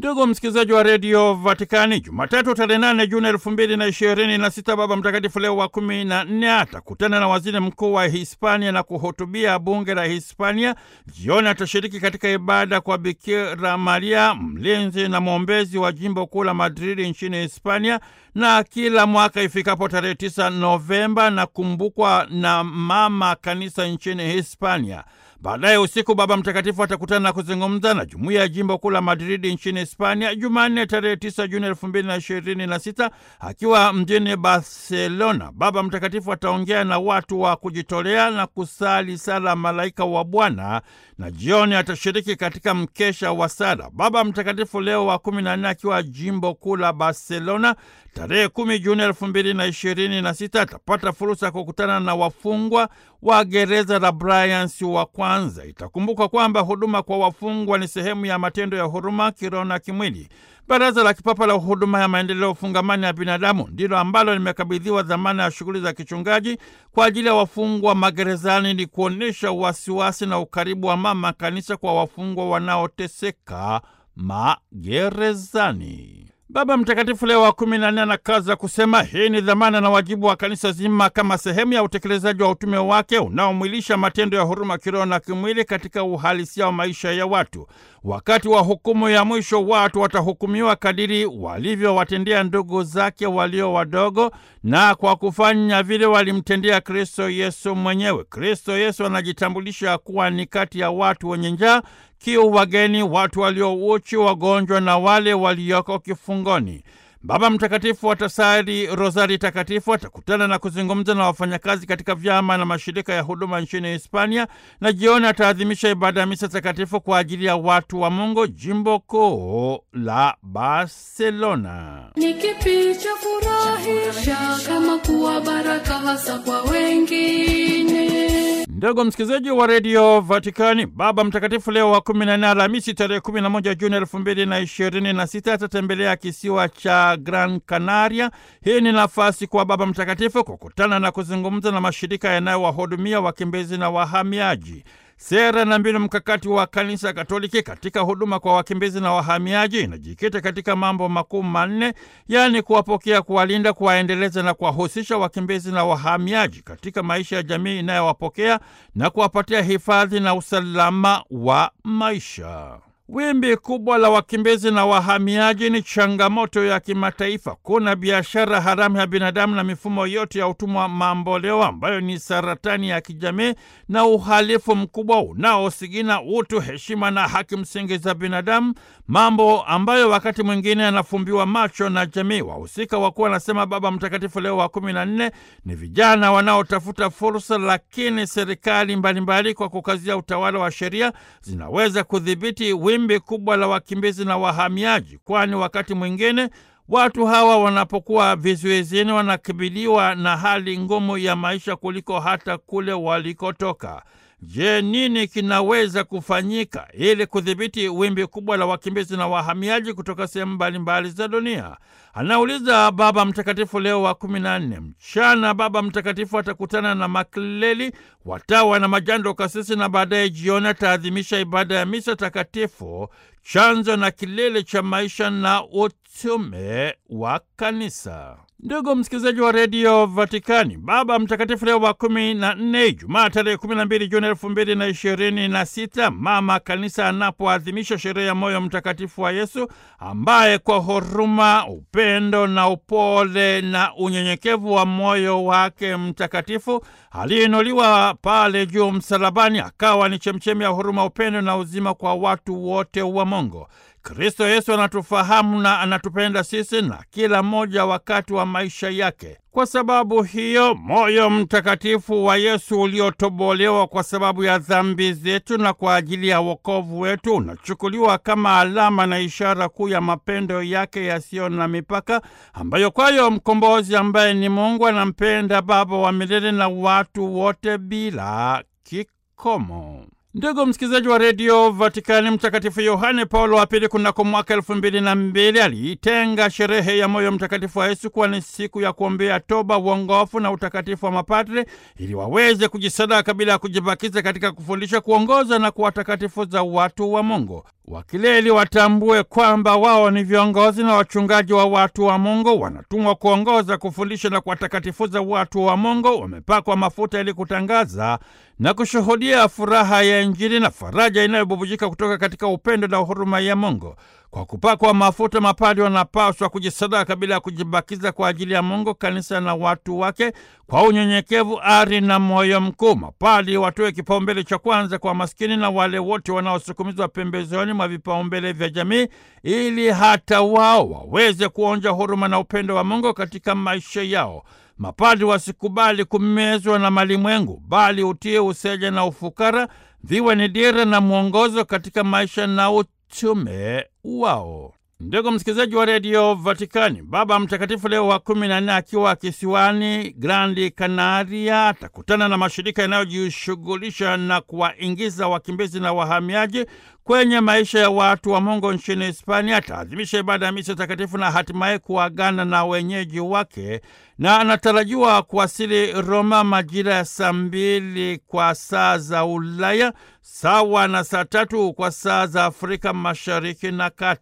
Ndugu msikilizaji wa redio Vatikani, Jumatatu tarehe nane Juni elfu mbili na ishirini na sita Baba Mtakatifu Leo wa kumi na nne atakutana na waziri mkuu wa Hispania na kuhutubia bunge la Hispania. Jioni atashiriki katika ibada kwa Bikira Maria, mlinzi na mwombezi wa jimbo kuu la Madridi nchini Hispania, na kila mwaka ifikapo tarehe tisa Novemba na kumbukwa na mama kanisa nchini Hispania. Baadaye usiku Baba Mtakatifu atakutana na kuzungumza na jumuiya ya jimbo kuu la Madridi nchini Hispania Jumanne tarehe 9 Juni elfu mbili na ishirini na sita akiwa mjini Barcelona. Baba Mtakatifu ataongea na watu wa kujitolea na kusali sala Malaika wa Bwana na jioni atashiriki katika mkesha wa sala. Baba Mtakatifu Leo wa kumi na nne akiwa jimbo kuu la Barcelona tarehe kumi Juni elfu mbili na ishirini na sita atapata fursa ya kukutana na wafungwa wa gereza la Bryans wa kwanza. Itakumbuka kwamba huduma kwa wafungwa ni sehemu ya matendo ya huruma kiroho na kimwili. Baraza la Kipapa la Huduma ya Maendeleo Fungamani ya Binadamu ndilo ambalo limekabidhiwa dhamana ya shughuli za kichungaji kwa ajili ya wafungwa magerezani, ni kuonyesha wasiwasi na ukaribu wa mama kanisa kwa wafungwa wanaoteseka magerezani. Baba Mtakatifu Leo wa kumi na nne anakaza kusema hii ni dhamana na wajibu wa kanisa zima kama sehemu ya utekelezaji wa utume wake unaomwilisha matendo ya huruma kiroho na kimwili katika uhalisia wa maisha ya watu. Wakati wa hukumu ya mwisho, watu watahukumiwa kadiri walivyowatendea ndugu zake walio wadogo, na kwa kufanya vile walimtendea Kristo Yesu mwenyewe. Kristo Yesu anajitambulisha kuwa ni kati ya watu wenye njaa kiu, wageni, watu waliouchi, wagonjwa na wale walioko kifungoni. Baba Mtakatifu atasali rozari takatifu, atakutana na kuzungumza na wafanyakazi katika vyama na mashirika ya huduma nchini Hispania, na jioni ataadhimisha ibada ya misa takatifu kwa ajili ya watu wa Mungu, jimbo kuu la Barcelona. Ni kipi cha furahisha kama kuwa baraka hasa kwa wengine? Ndugu msikilizaji wa redio Vatikani, Baba Mtakatifu Leo wa kumi na nne Alhamisi tarehe kumi na moja Juni elfu mbili na ishirini na sita atatembelea kisiwa cha Gran Canaria. Hii ni nafasi kwa Baba Mtakatifu kukutana na kuzungumza na mashirika yanayowahudumia wakimbizi na wahamiaji. Sera na mbinu mkakati wa Kanisa Katoliki katika huduma kwa wakimbizi na wahamiaji inajikita katika mambo makuu manne, yaani kuwapokea, kuwalinda, kuwaendeleza na kuwahusisha wakimbizi na wahamiaji katika maisha ya jamii inayowapokea na kuwapatia hifadhi na usalama wa maisha. Wimbi kubwa la wakimbizi na wahamiaji ni changamoto ya kimataifa. Kuna biashara haramu ya binadamu na mifumo yote ya utumwa mamboleo ambayo ni saratani ya kijamii na uhalifu mkubwa unaosigina utu, heshima na haki msingi za binadamu, mambo ambayo wakati mwingine yanafumbiwa macho na jamii. Wahusika wakuwa wanasema Baba Mtakatifu Leo wa kumi na nne ni vijana wanaotafuta fursa, lakini serikali mbalimbali kwa kukazia utawala wa sheria zinaweza kudhibiti wimbi kubwa la wakimbizi na wahamiaji, kwani wakati mwingine watu hawa wanapokuwa vizuizini wanakabiliwa na hali ngumu ya maisha kuliko hata kule walikotoka. Je, nini kinaweza kufanyika ili kudhibiti wimbi kubwa la wakimbizi na wahamiaji kutoka sehemu mbalimbali za dunia? Anauliza Baba Mtakatifu Leo wa kumi na nne. Mchana Baba Mtakatifu atakutana na makleli, watawa na majando kasisi, na baadaye jioni ataadhimisha ibada ya misa takatifu, chanzo na kilele cha maisha na utume wa Kanisa. Ndugu msikilizaji wa redio Vatikani, Baba Mtakatifu Leo wa kumi na nne, Ijumaa tarehe kumi na mbili Juni elfu mbili na ishirini na sita, mama kanisa anapoadhimisha sherehe ya moyo mtakatifu wa Yesu ambaye kwa huruma, upendo na upole na unyenyekevu wa moyo wake mtakatifu aliinuliwa pale juu msalabani, akawa ni chemchemi ya huruma, upendo na uzima kwa watu wote wa Mungu. Kristo Yesu anatufahamu na anatupenda sisi na kila mmoja wakati wa maisha yake. Kwa sababu hiyo, moyo mtakatifu wa Yesu uliotobolewa kwa sababu ya dhambi zetu na kwa ajili ya wokovu wetu unachukuliwa kama alama na ishara kuu ya mapendo yake yasiyo na mipaka, ambayo kwayo mkombozi ambaye ni Mungu anampenda Baba wa milele na watu wote bila kikomo. Ndugu msikilizaji wa redio Vatikani, Mtakatifu Yohane Paulo wa Pili kunako mwaka elfu mbili na mbili aliitenga sherehe ya moyo mtakatifu wa Yesu kuwa ni siku ya kuombea toba, uongofu na utakatifu wa mapadre ili waweze kujisadaka bila ya kujibakiza katika kufundisha, kuongoza na kuwatakatifuza watu wa Mungu. Wakileli watambue kwamba wao ni viongozi na wachungaji wa watu wa Mungu, wanatumwa kuongoza, kufundisha na kuwatakatifuza watu wa Mungu. Wamepakwa mafuta ili kutangaza na kushuhudia furaha ya Injili na faraja inayobubujika kutoka katika upendo na huruma ya Mungu. Kwa kupakwa mafuta, mapadri wanapaswa kujisadaka bila ya kujibakiza kwa ajili ya Mungu, kanisa na watu wake, kwa unyenyekevu, ari na moyo mkuu. Mapadri watoe kipaumbele cha kwanza kwa maskini na wale wote wanaosukumizwa pembezoni mwa vipaumbele vya jamii, ili hata wao waweze kuonja huruma na upendo wa Mungu katika maisha yao. Mapadri wasikubali kumezwa na malimwengu, bali utie, useja na ufukara viwe ni dira na mwongozo katika maisha na utume wao. Ndugu msikilizaji wa redio Vatikani, Baba Mtakatifu Leo wa kumi na nne akiwa kisiwani Grandi Canaria atakutana na mashirika yanayojishughulisha na kuwaingiza wakimbizi na wahamiaji kwenye maisha ya watu wa Mungu nchini Hispania. Ataadhimisha ibada ya misa takatifu na hatimaye kuagana na wenyeji wake, na anatarajiwa kuwasili Roma majira ya saa mbili kwa saa za Ulaya, sawa na saa tatu kwa saa za Afrika Mashariki na Kati.